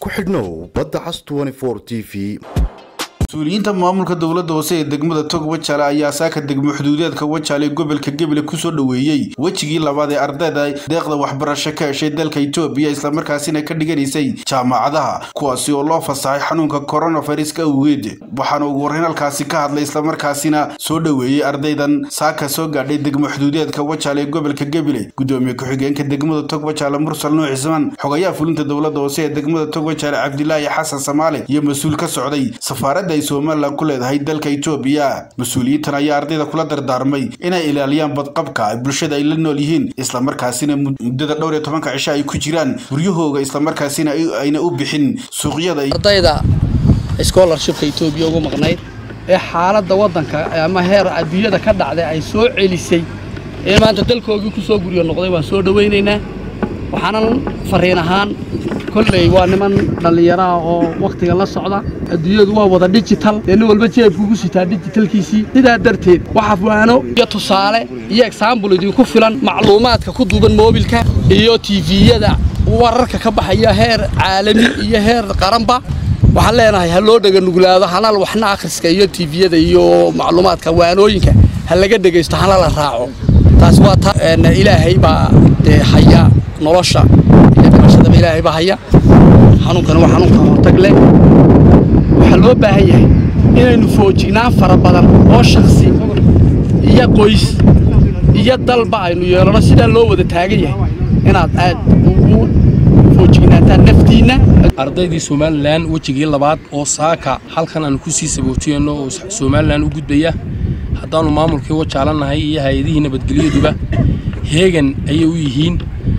ku xidhnow badda cas t v mas-uuliyiinta maamulka dowladda hoose ee degmada tog wajaale ayaa saaka degmo xuduudeedka wajaale ee gobolka gebele kusoo dhoweeyey wejigii labaad ee ardayda deeqda waxbarasho ka heshay dalka itoobiya islamarkaasina ka dhiganaysay jaamacadaha kuwaasi oo loo fasaxay xanuunka koronaviruska awgeed waxaana ugu horreyn halkaasi ka hadlay islamarkaasina soo dhoweeyey ardaydan saaka soo gaadhay degmo xuduudeedka wajaale ee gobolka gebele gudoomiye ku-xigeenka degmada tog wajaale mursal nuux cismaan xogayaha fulinta dowladda hoose ee degmada tog wajaale cabdilaahi xasan samaale iyo mas-uul ka socday safaaradda somalilan ku leedahay dalka itoobiya mas-uuliyiintan ayaa ardayda kula dardaarmay inay ilaaliyaan badqabka bulshada ay la nool yihiin islamarkaasina muddada dhowr iyo tobanka cisho ay ku jiraan guryahooga islamarkaasina ayna u bixin suuqyada ardayda scholarshipka etoobiya ugu maqnayd ee xaaladda waddanka ama heer adduunyada ka dhacday ay soo celisay ee maanta dalkoogii ku soo guryo noqday waan soo dhowaynaynaa waxaanan fariin ahaan kolley waa niman dhallinyaraha oo wakhtiga la socda adduunyadu waa wada digital dee nin walba jeebkuugu sitaa digitalkiisii sidaa darteed waxa waano iyo tusaale iyo exaambul idinku filan macluumaadka ku duuban moobilka iyo tifiyada wararka ka baxaya heer caalami iyo heer qaranba waxaan leenahay ha loo dhega nuglaado hanal waxna akhriska iyo tifiyada iyo macluumaadka waanooyinka ha laga dhegaysto hana la raaco taas waa ta ilaahay baa dee haya nolosha iyo dhimashadaba ilaahay baa haya xanuunkana waa xanuunka hortag leh waxaa loo baahan yahay inaynu foojignaan fara badan oo shakhsi iyo qoys iyo dalba aynu yeelano sidaa loo wada taagan yahay inaad aad ugu foojignaataan naftiinna ardaydii somalilan wejigii labaad oo saaka halkan aanu ku sii sabootiyeenno oo somalilan u gudbaya haddaannu maamulkii wajaalanahay iyo hay-adihii nabadgelyaduba heegan ayay u yihiin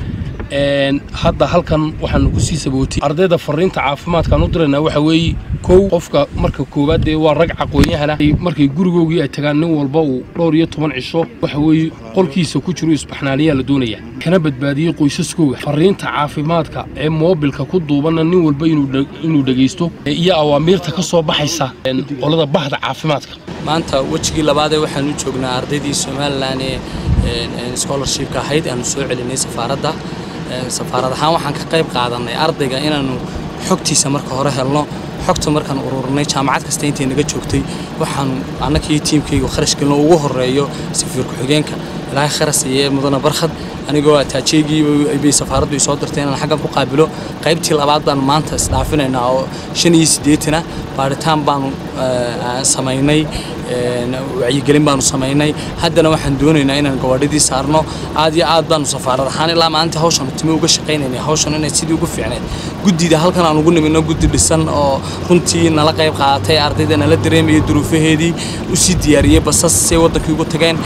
hadda halkan waxaanu ku sii sabootiyey ardayda fariinta caafimaadkaan u diraynaa waxa weeye kow qofka marka koowaad dee waa rag caqoonyahana markay gurigoogii ay tagaan nin walba uu dhowr iyo toban cisho waxa weeye qolkiisa ku jiro isbaxnaaniyaa la doonaya kana badbaadiyey qoysaskooga fariinta caafimaadka ee moobilka ku duubanna nin walba inuu dhegaysto iyo awaamiirta ka soo baxaysa qolada bahda caafimaadka maanta wejigii labaadee waxaan u joognaa ardaydii somalilan ee scholarshipka ahayd aanu soo celinay safaaradda safaarad ahaan waxaan ka qayb qaadannay ardayga inaannu xogtiisa marka hore helno xogta markaan ururinay jaamacad kasta intay naga joogtay waxaanu annakii tiimkaygu kharash gelino ugu horreeyo safiir ku-xigeenka ilaahay kharas iyo mudane barkhad anigoo ataajeygii bay safaaraddu isoo dirtay inaan xaggan ku qaabilo qaybtii labaad baanu maanta isdhaafinaynaa oo shan iyo siddeetana baadhitaan baanu samaynay wacyigelin baanu samaynay haddana waxaan doonaynaa inaan gabadhidii saarno aad iyo aad baanu safaarad ahaan ilaa maalinta hawshan timi uga shaqaynaynay hawshan inay sidii ugu fiicneed guddida halkan aan ugu nimino guddi dhisan oo runtii nala qayb qaadatay ardayda nala dareemaya duruufaheedii u sii diyaariyey basas say waddankii ugu tageen